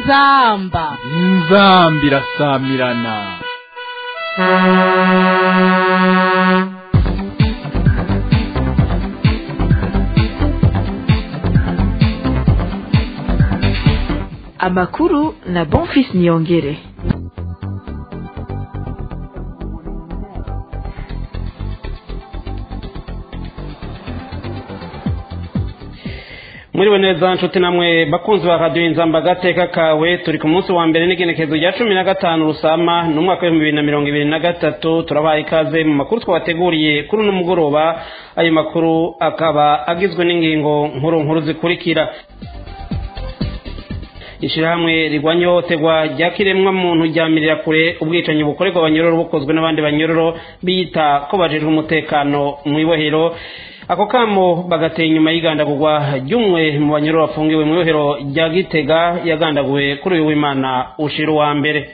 inzamba inzamba irasamirana amakuru na bonfis niyongere muriwe neza nshuti namwe bakunzi ba radiyo inzamba agateka kawe turi ku munsi wa mbere n'igenekerezo rya cumi na gatanu rusama n'umwaka w'ibihumbi bibiri na mirongo ibiri na gatatu turabaha ikaze mu makuru twabateguriye kuri uno mugoroba ayo makuru akaba agizwe n'ingingo nkuru nkuru zikurikira ishyirahamwe rigwanya ihohoterwa rya kiremwa muntu ryamirira kure ubwicanyi bukorerwa abanyororo bukozwe n'abandi banyororo biyita ko bajejwe umutekano mu ibohero ako kamo bagateye inyuma y'igandagurwa ry'umwe mu banyororo bafungiwe mu ibohero rya gitega yagandaguwe kuri uyu w'imana ushira uwa mbere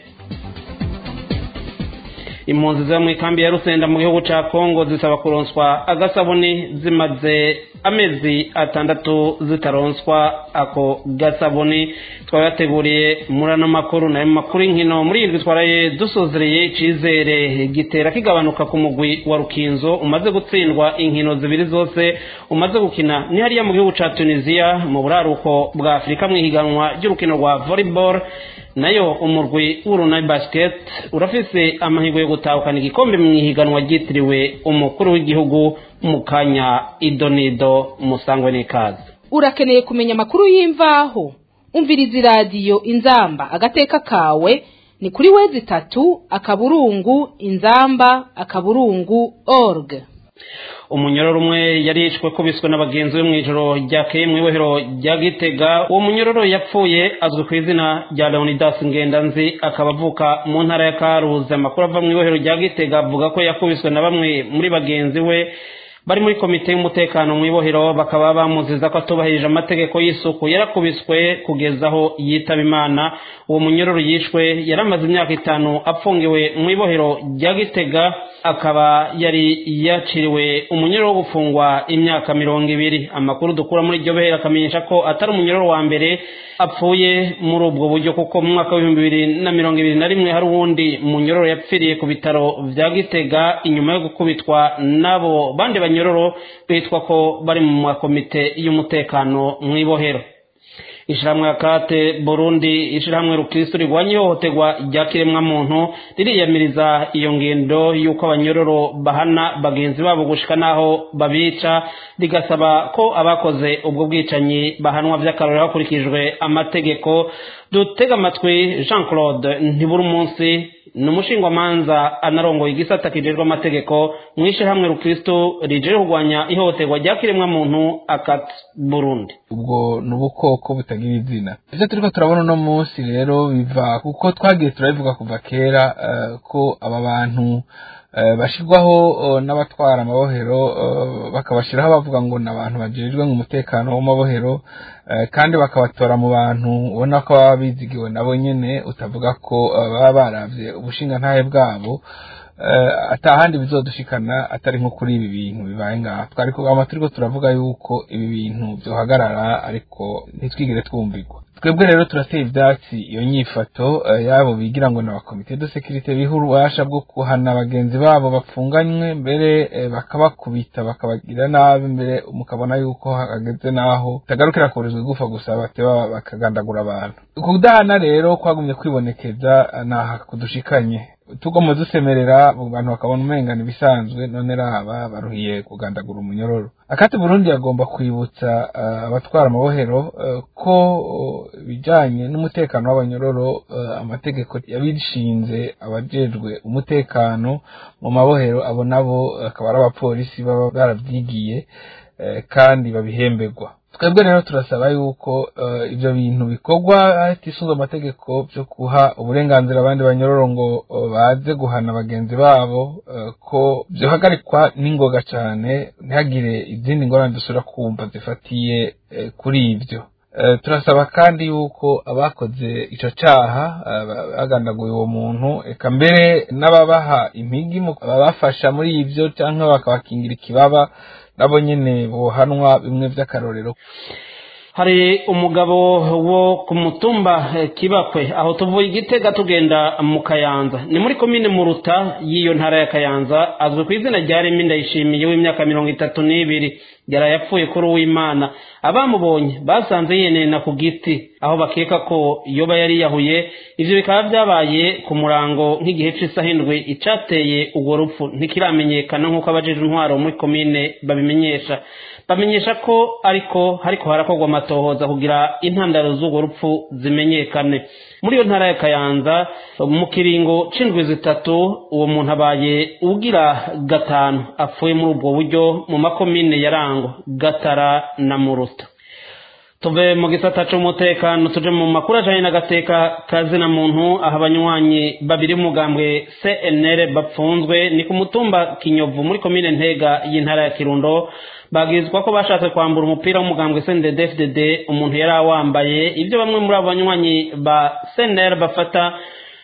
impunzi ziba mu ikambi ya rusenda mu gihugu cya kongo zisaba kuronswa agasabuni zimaze amezi atandatu zitaronswa ako gasabuni twabateguriye muri ano makuru nayo makuru y'inkino muri irindwi twaraye dusozereye icyizere gitera kigabanuka ku mugwi wa rukinzo umaze gutsindwa inkino zibiri zose umaze gukina ni hariya mu gihugu cya tunisiya mu buraruko bwa afurika mu ihiganwa ry'urukino rwa volleyball nayo umurwi w'urunani basket urafise amahirwe yo gutahukana igikombe mu ihiganwa ryitiriwe umukuru w'igihugu mu kanya idonido musangwe n'ikaze urakeneye kumenya amakuru y'imvaho umviriza iradiyo inzamba agateka kawe ni kuri wezi itatu akaburungu inzamba akaburungu org umunyororo umwe yari yishwe kubiswe n'abagenzi be mu ijoro ryakeye mu ibohero rya gitega uwo munyororo yapfuye azwi ku izina rya leonidas ngendanzi akaba avuka mu ntara ya karuzi amakuru ava mu ibohero rya gitega avuga ko yakubiswe na bamwe muri bagenzi we bari muri komite y'umutekano mu ibohero bakaba bamuziza ko atubahirije amategeko y'isuku yarakubiswe kugeza aho yitaba imana uwo munyororo yishwe yari amaze imyaka itanu apfungiwe mu ibohero rya gitega akaba yari yaciriwe umunyororo wo gufungwa imyaka mirongo ibiri amakuru dukura muri iryo bohero akamenyesha ko atari umunyororo wa mbere apfuye muri ubwo buryo kuko mu mwaka w'ibihumbi bibiri na mirongo ibiri na rimwe hari uwundi munyororo yapfiriye ku bitaro bya gitega inyuma yo gukubitwa n'abo bandi banyororo bitwa ko bari mu makomite y'umutekano mu ibohero ishyirahamwe ya kate burundi ishyirahamwe rukristo rigwanya ihohoterwa rya kiremwamuntu ririyamiriza iyo ngendo y'uko abanyororo bahana bagenzi babo gushika n'aho babica rigasaba ko abakoze ubwo bwicanyi bahanwa by'akarorero hakurikijwe amategeko dutega amatwi jean claude ntibura umunsi ni umushingwamanza anarongoye igisata kijejwe amategeko mu ishyirahamwe rukristo rijeje kurwanya ihohoterwa rya kiremwamuntu akat burundi ubwo ni ubukoko butagira izina ibyo turiko turabona uno munsi rero biva kuko twagiye turabivuga kuva kera ko aba bantu bashyirwaho n'abatwara amabohero bakabashyiraho bavuga ngo ni abantu bajejwe mu mutekano w'amabohero kandi bakabatora mu bantu ubona ko baba bizigiwe nabo nyine utavuga ko baba baravye ubushingantahe bwabo atahandi bizodushikana atari nko kuri ibi bintu bibaye ngaha twari kugama turiko turavuga yuko ibi bintu vyohagarara ariko ntitwigire twumvirwa twebwe rero turateye ivyatsi iyo nyifato yabo bigira ngo n'abakomite de sekirite biha ububasha bwo kuhana bagenzi babo bapfunganywe mbere bakabakubita bakabagira nabi mbere mukabona yuko hageze naho tagarukira kurizwa igufa gusa bateba bakagandagura abantu kudahana rero kwagumye kwibonekeza naha kudushikanye tugomba dusemerera abantu bakabona umengana ibisanzwe none raba baruhiye kugandagura umunyororo akati burundi yagomba kwibutsa abatwara amabohero ko ibijyanye n'umutekano w'abanyororo amategeko yabishinze abajejwe umutekano mu mabohero abo nabo akaba ari abapolisi baba barabyigiye kandi babihemberwa twebwe rero turasaba yuko ibyo bintu bikorwa hatisunzwe amategeko byo guha uburenganzira abandi banyororo ngo baze guhana bagenzi babo ko byohagarikwa n'ingoga cyane ntihagire izindi ngorane dusubira kumva zifatiye kuri ibyo turasaba kandi yuko abakoze icyo cyaha bagandaguye uwo muntu reka mbere n'ababaha impigi babafasha muri ibyo cyangwa bakabakingira ikibaba nabo nyine bohanwa bimwe by'akarorero hari umugabo wo ku mutumba kibakwe aho tuvuye igitega tugenda mu kayanza ni muri komine muruta y'iyo ntara ya kayanza azwi ku izina rya remi ndayishimiye w'imyaka mirongo itatu n'ibiri yari yapfuye kuri uwimana abamubonye basanze yenena ku giti aho bakeka ko yoba yari yahuye ivyo bikaba vyabaye ku murango nk'igihe c'isaha indwi icateye urwo rupfu ntikiramenyekana nk'uko abajejwe intwaro muri komine babimenyesha bamenyesha ko ariko hariko harakorwa amatohoza kugira intandaro z'urwo rupfu zimenyekane muri iyo ntara ya kayanza mu kiringo c'indwi zitatu uwo muntu abaye ugira gatanu apfuye muri ubwo buryo mu makomine ya rango gatara na muruta tuve mu gisata c'umutekano tuje mu makuru ajanye n'agateka kazina muntu aho abanywanyi babiri b'umugambwe cnr bapfunzwe ni ku mutumba kinyovu muri komine ntega y'intara ya kirundo bagizwa ko bashatse kwambura umupira w'umugambwe cndd umuntu yari awambaye ibyo bamwe muri abo banywanyi ba cnr bafata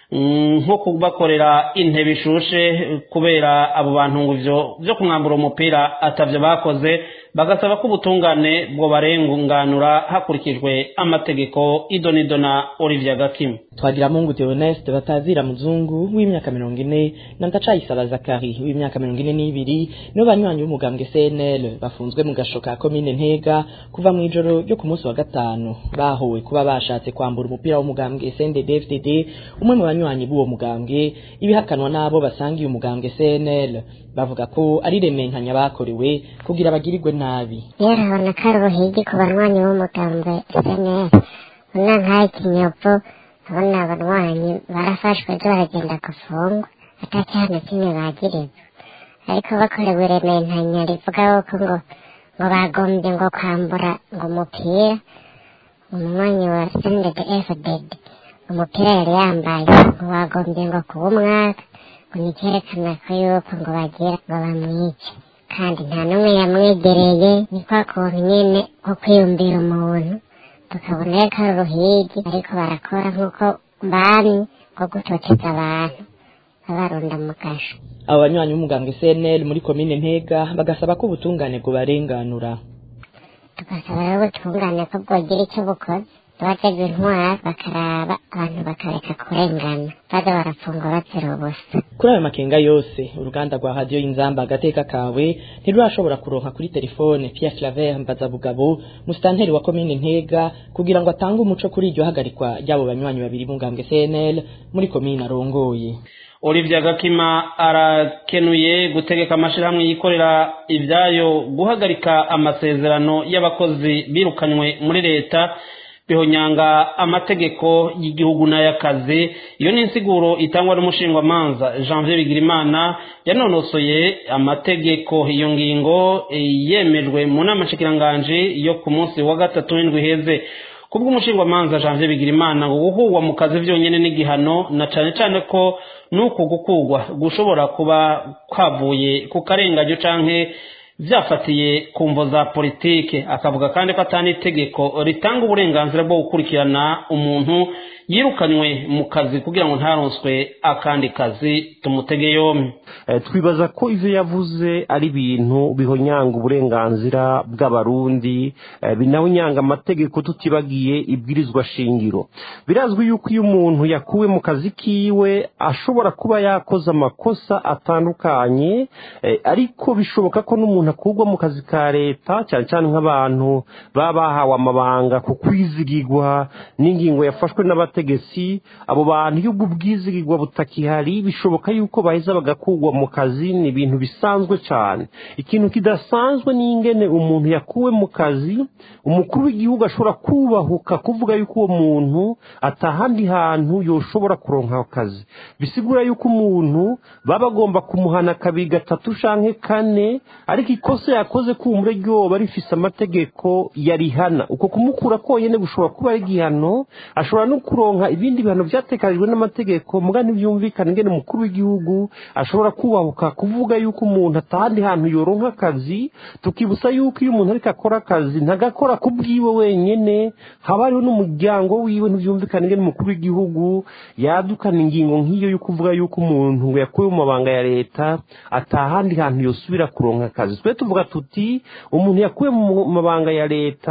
nko kubakorera intebe ishushe kubera abo bantu ngo ivyo vyo kumwambura umupira atavyo bakoze bagasaba ko ubutungane bwo barengunganura hakurikijwe amategeko idonido na Olivier Gakim twagira mungu Theoneste batazira muzungu w'imyaka mirongo ine na ndacayisaba Zakari w'imyaka mirongo ine n'ibiri nibo banywanyi b'umugambwe CNL bafunzwe mu gasho ka komine Ntega kuva mu ijoro ryo ku munsi wa gatanu bahowe kuba bashatse kwambura umupira w'umugambwe CNDD-FDD umwe mu banywanyi b'uwo mugambwe ibihakanwa n'abo basangiye umugambwe CNL bavuga ko ari remenkanya bakorewe kugira bagirirwe nabi yarabona ko ari ubuhigi ku banywanyi b'umugambwe CNL una nk'aho ikinyovu abona abanywanyi barafashwe ejo baragenda gufungwa atacyana kimwe bagirizwa ariko bakorewe remenkanya rivuga yuko ngo ngo bagombye ngo kwambura ngo umupira umunywanyi wa CNDD-FDD umupira yari yambaye ngo bagombye ngo kuba umwaka ngo nicyerekana ko yuko ngo bagira ngo bamwice kandi nta n'umwe yamwegereye ni kwa kuntu nyine nko kwiyumvira umuntu tukabona ko ari uruhigi ariko barakora nk'uko bamye nko gutoteza abantu babarunda mu kasho abo banywanyi b'umugambwe CNL muri komine Ntega bagasaba ko ubutungane bwobarenganura tugasaba rero ubutungane ko bwogira icyo bukoze abajejwe intwara bakaraba abantu bakareka kurengana baza barafungwa bazira ubusa kuri ayo makenga yose uruganda rwa radiyo y'inzamba agateka kawe ntirurashobora kuronka kuri telefone Pierre Claver Mbazabugabo musitanteri wa komine Ntega kugira ngo atange umuco kuri iryo hagarikwa ry'abo banywanyi babiri b'umugambwe CNL muri komine arongoye Olivier Gakima arakenuye gutegeka amashirahamwe yikorera ibyayo guhagarika amasezerano y'abakozi birukanywe muri leta bihonyanga amategeko y'igihugu n'ay'akazi iyo ni insiguro itangwa n'umushingwamanza janvier bigirimana yanonosoye amategeko iyo ngingo yemejwe mu nama nshikiranganji yo ku munsi wa gatatu w'indwi iheze kubw'umushingwamanza janvier bigirimana ngo guhugwa mu kazi vyonyene n'igihano na cane cane ko nuko gukugwa gushobora kuba kwavuye ku karenganyo canke vyafatiye ku mvo za politike akavuga kandi ko atani itegeko ritanga uburenganzira bwo gukurikirana umuntu yirukanywe mu kazi kugira ngo ntaronswe akandi kazi tumutege yombi twibaza ko ivyo yavuze ari ibintu bihonyanga uburenganzira bw'abarundi binahonyanga amategeko tutibagiye ibwirizwa shingiro birazwi yuko iyo umuntu yakuwe mu kazi kiwe ashobora kuba yakoze amakosa atandukanye ariko bishoboka ko n'umuntu akurwa mu kazi ka leta cyane cyane nk'abantu baba bahawe amabanga ku kwizigirwa n'ingingo yafashwe n'abategetsi abo bantu iyo ubwo bwizigirwa butakihari bishoboka yuko baheza bagakurwa mu kazi ni ibintu bisanzwe cyane ikintu kidasanzwe ni ingene umuntu yakuwe mu kazi umukuru w'igihugu ashobora kubahuka kuvuga yuko uwo muntu atahandi hantu yoshobora kuronka akazi bisigura yuko umuntu baba bagomba kumuhana kabiri gatatu canke kane ariko ikosa yakoze kumure ryoba rifise amategeko yarihana uko kumukura konyene gushobora kuba ari igihano ashobora no kuronka ibindi bihano vyatekanijwe n'amategeko muga ntivyumvikana ingene umukuru w'igihugu ashobora kubahuka kuvuga yuko umuntu atahandi hantu yoronka akazi tukibutsa yuko iyo umuntu ariko akora akazi ntagakora ku bwiwe wenyene haba hariho n'umuryango wiwe ntivyumvikana ingene umukuru w'igihugu yadukana ingingo nk'iyo yo kuvuga yuko umuntu ngo yakuwe mu mabanga ya leta atahandi hantu yosubira kuronka akazi twe tuvuga tuti umuntu yakuwe mu mabanga ya leta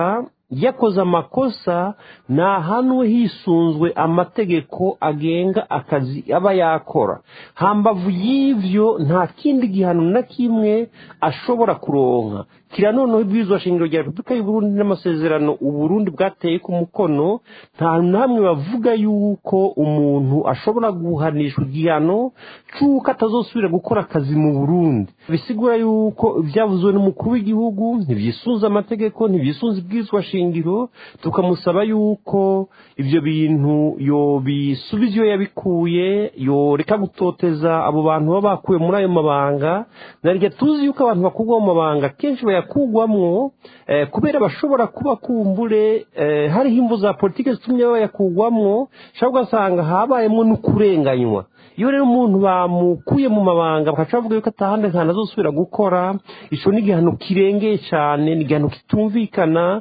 yakoze amakosa ntahanwe hisunzwe amategeko agenga akazi aba yakora hambavu y'ivyo nta kindi gihano na kimwe ashobora kuronka kira noneho ibwirizwa shingiro rya repubulika y'uburundi n'amasezerano uburundi bwateye ku mukono nta na hamwe bavuga yuko umuntu ashobora guhanishwa igihano c'uko atazosubira gukora akazi mu burundi bisigura yuko ivyavuzwe n'umukuru w'igihugu ntibyisunze amategeko ntibyisunze ibwirizwa shingiro tukamusaba yuko ivyo bintu yobisubiza iyo yabikuye yoreka gutoteza abo bantu baba bakuwe muri ayo mabanga narya tuzi yuko abantu bakurwa mu mabanga kenshi bayakugwamwo eh, kubera bashobora kuba kumbure eh, hariho imvu za politike zitumye bayakugwamwo shobora ugasanga habayemwo n'ukurenganywa iyo rero umuntu bamukuye mu mabanga bakaca bavuga yuko atahandi nta azosubira gukora ico ni igihano kirengeye cane ni igihano kitumvikana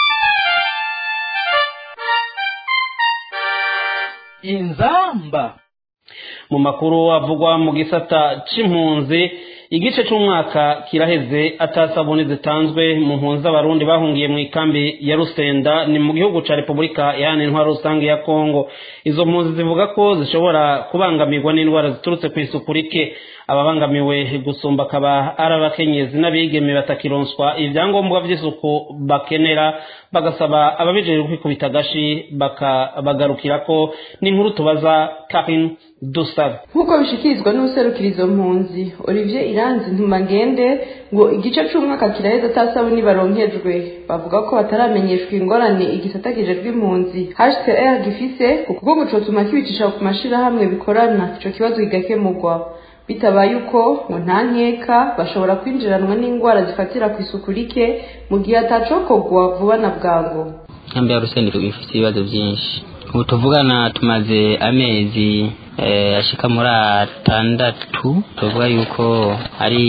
inzamba mu makuru avugwa mu gisata c'impunzi igice c'umwaka kiraheze atasabuni zitanzwe mu mpunzi z'abarundi bahungiye mu ikambi ya rusenda ni mu gihugu ca repubulika iharanira intwaro rusange ya kongo izo mpunzi zivuga ko zishobora kubangamirwa n'indwara ziturutse ku isuku rike ababangamiwe gusumba akaba ari abakenyezi n'abigeme batakironswa ibyangombwa by'isuku bakenera bagasaba ababijejwe kwikubita agashi bakabagarukira ko n'inkuru tubaza karin dusabe nk'uko bishikirizwa n'userukira izo mpunzi olivier iranzi ntumagende ngo igice c'umwaka kiraheze atasabuni baronkejwe bavuga ko bataramenyeshwa ingorane igisata kijejwe impunzi hcr gifise kuko ngo cotuma kibicisha ku mashirahamwe bikorana ico kibazo kigakemurwa bitabaye uko ngo nta nkeka bashobora kwinjiranwa n'indwara zifatira ku isuku rike mu gihe atacokogwa vuba na bwangu nkambi ya rusendero ifite ibibazo byinshi ubu tuvugana tumaze amezi eh, ashika muri atandatu tuvuga yuko ari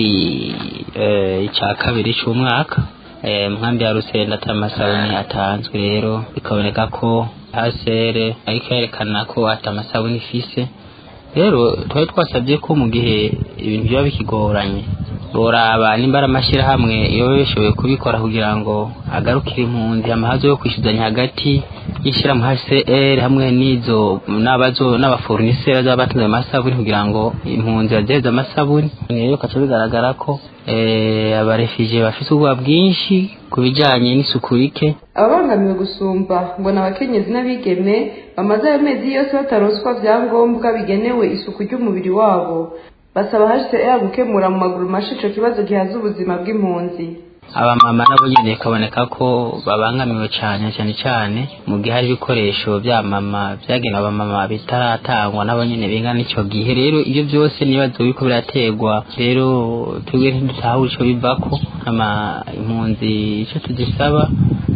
eh, icya kabiri c'umwaka eh, nkambi ya rusenda ata masabuni atanzwe rero bikaboneka ko hasere ariko yerekana ko ata masabuni ifise rero twari twasabye ko mu gihe ibintu biba bikigoranye boraba nimba ari amashyirahamwe iyo bishoboye kubikora kugira ngo agarukire impunzi amahazo yo kwishyuzanya hagati y'ishyirahamwe hcr hamwe n'izo n'abazo n'abaforuniseri bazaba batunze amasabuni kugira ngo impunzi baziheze amasabuni rero bikaca bigaragara ko abarefije bafite ubwoba bwinshi ku bijyanye n'isuku rike ababangamiwe gusumba ngo ni abakenyezi n'abigeme bamaze ayo mezi yose bataronswa byangombwa bigenewe isuku ry'umubiri wabo basaba hcr gukemura mu maguru mashi ico kibazo gihaza ubuzima bw'impunzi abamama nabo nyene kaboneka ko babangamiwe cyane cyane cyane mu gihe hari ibikoresho bya mama byagenewe abamama bitaratangwa nabo nyene bingana ico gihe rero ibyo byose nibazo biriko birategwa rero twebwe ntidutahura ico bivako ama impunzi ico tuzisaba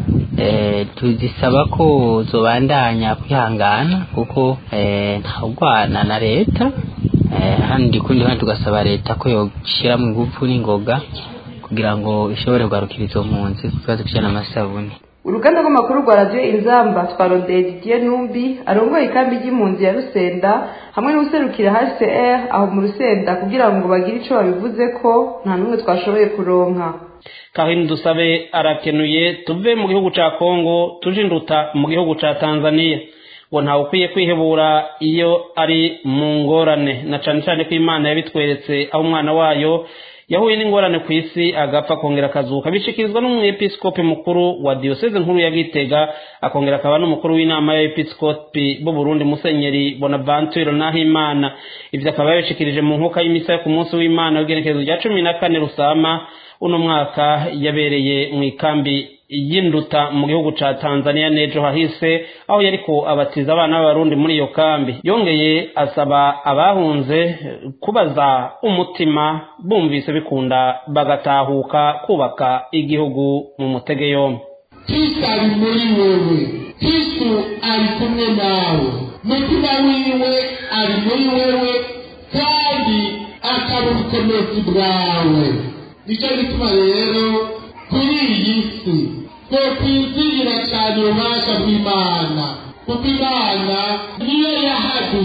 eh, tuzisaba ko zobandanya kwihangana kuko eh, ntawugwana na leta eh, handi kundi handi tugasaba leta ko yoshiramwo ingufu n'ingoga kugira ngo ishobore kugarukira izo mpunzi ku kibazo kijyana n'amasabuni uruganda rw'amakuru rwa radiyo inzamba twarondeye didier numbi arongoye ikambi ry'impunzi ya rusenda hamwe n'userukira hcr aho mu rusenda kugira ngo bagire ico babivuze ko nta n'umwe twashoboye kuronka kahini dusabe arakenuye tuve mu gihugu ca kongo tuje induta mu gihugu ca tanzania ngo ntawe ukwiye kwihebura iyo ari mu ngorane na cane cane ko imana yabitweretse aho umwana wayo yahuye n'ingorane ku isi agapfa akongera akazuka bishikirizwa n'umwepiskopi mukuru wa diyoseze nkuru ya gitega akongera akaba n'umukuru w'inama y'abepiskopi b'u burundi musenyeri bonaventure nahimana ivyo akaba yabishikirije mu nkuka y'imisa yo ku munsi w'imana w'igenekerezo rya cumi na kane rusama uno mwaka yabereye mu ikambi y'induta mu gihugu ca tanzania n'ejo hahise aho yariko abatiza abana b'abarundi muri iyo kambi yongeye asaba abahunze kubaza umutima bumvise bikunda bagatahuka kubaka igihugu mu mutege yombi kristo ari muri wewe kristo ari kumwe nawe mutima wiwe ari muri wewe kandi akaba ubukomezi bwawe nicyo gituma rero kuri iyi si twe twizigira cyane ububasha bw'imana kuko imana niyo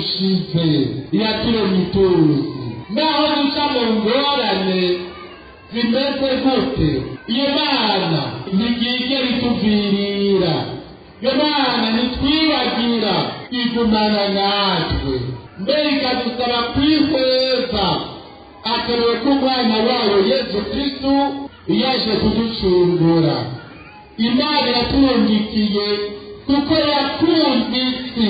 yahadushize iraturemye ituzi naho duca mu ngorane zimeze gute iyo mana ntigigera ituvirira iyo mana ntitwibagira igumana natwe mbere ikadusaba kwihweza akenewe ko umwana wayo yesu kristu yaje kuducungura imana yaturungikiye kuko yakunze isi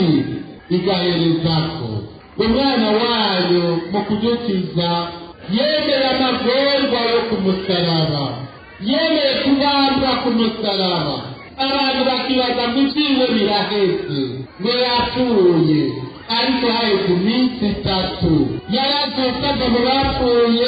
igaherezako umwana wayo mu kudukiza yemeye amagorwa yo ku musaraba yemeye kubambwa ku musaraba abantu bakibaza ngo ibyiwe biraheze ngo yapfuye ariko haheze iminsi itatu yarazutse ava mu bapfuye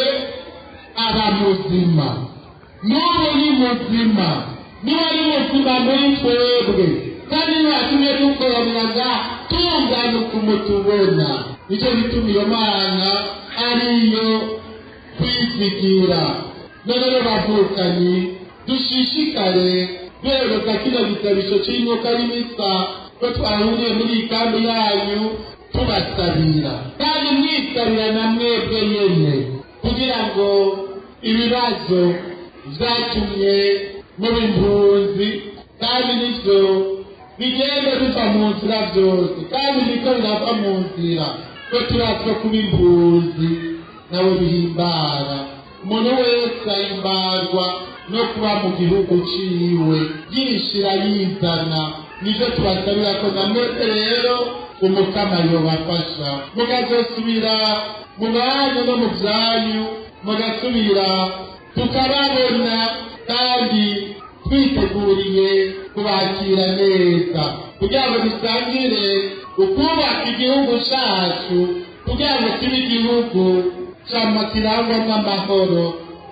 aba muzima n'ubu ni muzima niba ari muzima muri twebwe kandi ntibatumye dukoraniraga tunganuka umutubona nicyo bituma iyo mana ariyo kwizigira none rero bavukanyi dushishikare duhereza kino gitabisho cy'inyoka y'imisa ko twahuriye muri iyi kambi yanyu tubasabira kandi mwisabira na mwebwe nyene kugira ngo ibibazo vyatumye muba impunzi kandi nivyo bigende biva mu nzira vyose kandi niko birava mu nzira ko turazwa kuba impunzi nawe bihimbara umuntu wese ahimbarwa no kuba mu gihugu ciwe yishira yizana nivyo tubasabira ko na mwese rero umukama yobafasha mukazosubira mu banyu no mu vyanyu mugasubira tukababona kandi twiteguriye kubakira neza kugira ngo dusangire ukubaka igihugu cacu kugira ngo kibe igihugu cama kirangwamwo amahoro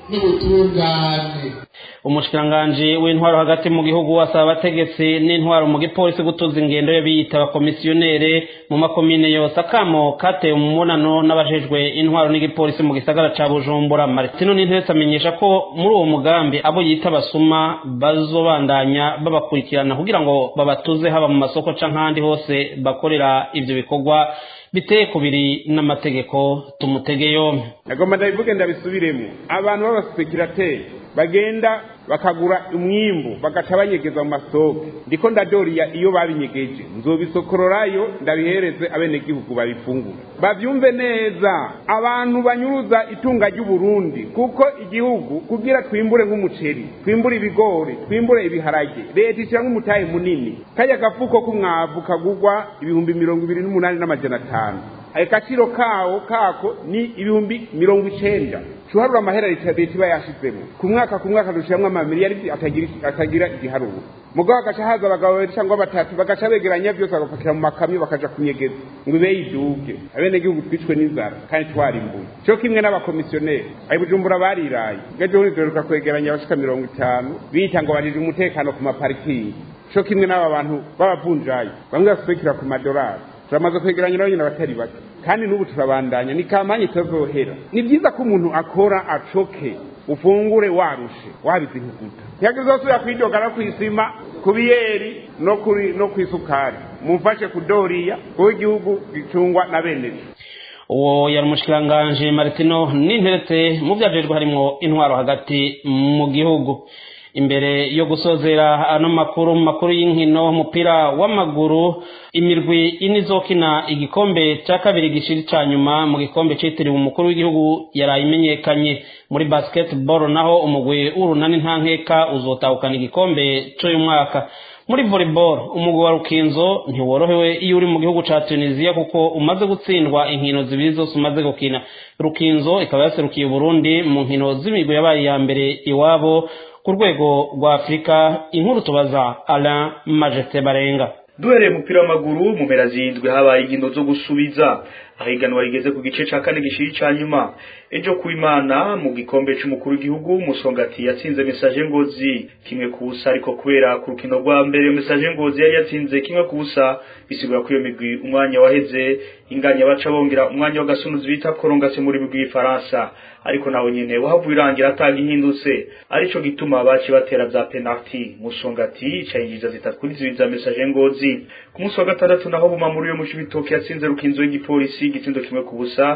n'ubutungane umushikiranganji w'intwaro hagati mu gihugu asaba abategetsi n'intwaro mu gipolisi gutuza ingendo yo biyita abakomisiyonere mu makomine yose akamo katewe mu mubonano n'abajejwe intwaro n'igipolisi mu gisagara ca bujumbura martino n'intetse amenyesha ko muri uwo mugambi abo yita abasuma bazobandanya babakurikirana kugira ngo babatuze haba mu masoko canke ahandi hose bakorera ivyo bikorwa biteye kubiri n'amategeko tumutege yompi nagomba ndabivuge ndabisubiremo abantu b'abasipekirateri bagenda bakagura umwimbu bagaca banyegeza mu masoko ndiko ndadoriya iyo babinyegeje nzobisokororayo ndabihereze abenegihugu babifungura bavyumve neza abantu banyuruza itunga ry'uburundi kuko igihugu kugira twimbure nk'umuceri twimbure ibigori twimbure ibiharage leta ishiramwo umutahe munini kajya gafuko k'umwavu kagurwa ibihumbi mirongo ibiri n'umunani n'amajana atanu agaciro kawo kako ni ibihumbi mirongo icenda tuharura amahera leta iba yashizemo ku mwaka ku mwaka dushiramwo amamiliyari atagira atagira igiharuro mugabo agaca haza abagabo babiri cyangwa batatu bagaca begeranya byose bagapakira mu makamyo bakaja kunyegeza ngo ibe yiduge abenegihugu twicwe n'inzara kandi twarimbuye cyo kimwe n'abakomisiyoneri ayi bujumbura bariraye ejo bundi duheruka kwegeranya abashika mirongo itanu bita ngo bajije umutekano ku maparikingi cyo kimwe n'aba bantu b'abavunjayi bamwe baspekera ku madolari turamaze kwegeranya nabo nyine abatari bake kandi n'ubu turabandanya ni kampanye itazohera ni byiza ko umuntu akora acoke ufungure warushe wabize inkuguta ntiyagizosubira kwidoga no kwisima ku biyeri no kuri no kwisukari mumfashe kudoriya kuko igihugu gicungwa na bene uwo yari umushikiranganji maritino n'interetse mu byajejwe harimo intwaro hagati mu gihugu imbere yo gusozera ano makuru mu makuru y'inkino umupira w'amaguru imirwi ine izokina igikombe cya kabiri gishiri cya nyuma mu gikombe cyitiriwe umukuru w'igihugu yaraye imenyekanye muri basketball naho umugwi w'urunani nta nkeka uzotahukana igikombe cy'uyu mwaka muri volleyball umugwi wa rukinzo ntiworohewe iyo uri mu gihugu cya tunisiya kuko umaze gutsindwa inkino zibiri zose umaze gukina rukinzo ikaba yaserukiye burundi mu nkino z'imigwi yabaye iya mbere iwabo ku rwego rwa afurika inkuru tubaza alain majeste barenga duhereye umupira w'amaguru mu mpera zindwi habaye inkino zo gusubiza aho iganwa rigeze ku gice cya kane gishiri cya nyuma ejo ku imana mu gikombe cy'umukuru w'igihugu musongati yatsinze mesaje ngozi kimwe ku busa ariko kubera ku rukino rwa mbere mesaje ngozi yari yatsinze kimwe ku busa bisigura ko iyo migwi umwanya waheze inganya baca bongera umwanya w'agasunuzi bita korongase muri migwi y'ifaransa ariko nawe nyene wahavuye irangira atanga ihindutse arico gituma baci batera za penalty musongati cayinjiza zitatu kuri zibiri za mesaje ngozi ku munsi wa gatandatu naho bumamuru yo mu cibitoke yatsinze rukinzo y'igipolisi igitsindo kimwe ku busa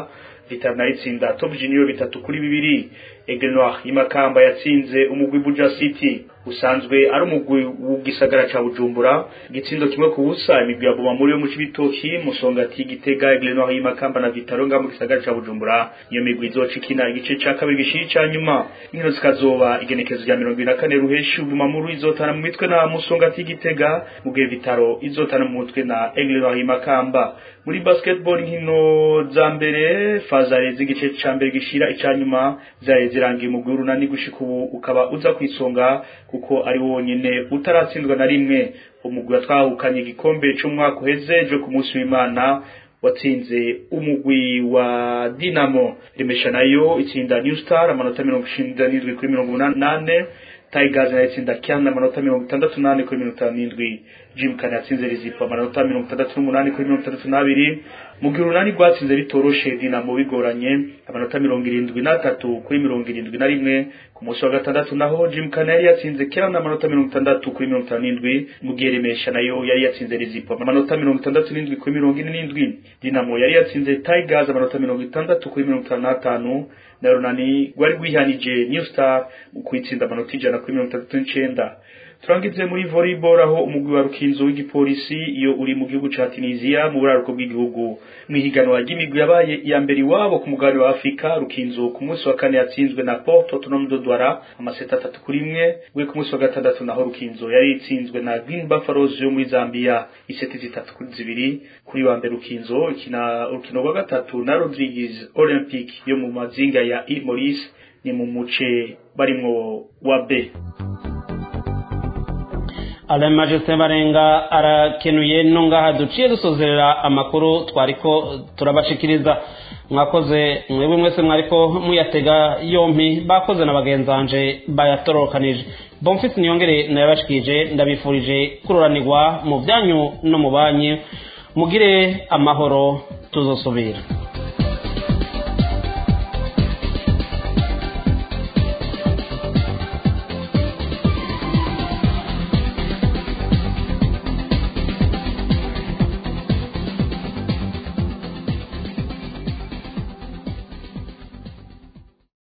Vital nayo itsinda Top Junior bitatu kuri bibiri Aigle Noir y'imakamba yatsinze umugwi Buja City usanzwe ari umugwi w'igisagara ca Bujumbura igitsindo kimwe ku busa imigwi ya Bumamuri yo mu Cibitoki Musongati Gitega Aigle Noir y'imakamba na Vitaro nga mu gisagara ca Bujumbura iyo migwi izoca ikina igice ca kabiri gishiri ca nyuma inkino zikazoba igenekezo rya mirongo ibiri na kane ruheshi Bumamuru izotana mu mitwe na Musongati Gitega mu gihe Vitaro izotana mu mutwe na Aigle Noir y'imakamba muri basketball inkino za mbere fazare z'igice ca mbere gishira ica nyuma zari zirangiye umugwi w'urunani gushika ubu ukaba uza kwisonga kuko ari wonyene utaratsindwa na rimwe umugwi watwahukanye igikombe c'umwaka uheze jo ku munsi w'imana watsinze umugwi wa Dinamo rimesha nayo itsinda New Star amanota mirongo icenda n'indwi kuri mirongo umunani nane Tigers nayo itsinda Kiana amanota mirongo itandatu n'ane kuri mirongo itanu n'indwi Jim Kane yatsinze Rizipo amanota mirongo itandatu n'umunani kuri mirongo itandatu n'abiri mu gihe urunani rwatsinze bitoroshe Dinamo bigoranye amanota mirongo irindwi n'atatu kuri mirongo irindwi na rimwe ku munsi wa gatandatu naho Jim Kane yari yatsinze Kiana amanota mirongo itandatu kuri mirongo itanu n'indwi mu gihe Remesha nayo yari yatsinze Rizipo amanota mirongo itandatu n'indwi kuri mirongo ine n'indwi Dinamo yari yatsinze Tigers amanota mirongo itandatu kuri mirongo itanu n'atanu na runani rwari rwihanije New Star mu kwitsinda amanota ijana kuri mirongo itandatu n'icenda turangize muri volleyball aho umugwi wa rukinzo w'igipolisi iyo uri mu gihugu ca Tunisia mu buraruko bw'igihugu mwihiganwa ry'imigwi yabaye iya mbere iwabo ku mugabane wa Afrika rukinzo ku munsi wa kane yatsinzwe na Port Autonome de Douala amaseta atatu kuri imwe we ku munsi wa gatandatu naho rukinzo yari itsinzwe na Green Buffaloes yo muri Zambia iseti zitatu kuri zibiri kuri wa mbere rukinzo ikina urukino rwa gatatu na Rodriguez Olympic yo mu mazinga ya Ile Maurice ni mu muce barimwo wa B Alain Majesté Barenga arakenuye no ngaha duciye dusozerera amakuru twariko turabashikiriza mwakoze mwebwe mwese mwariko muyatega yompi bakoze na bagenzanje bayatorokanije Bonfils niyongere nayabashikije ndabifurije kuroranirwa mu byanyu no mu banyi mugire amahoro tuzosubira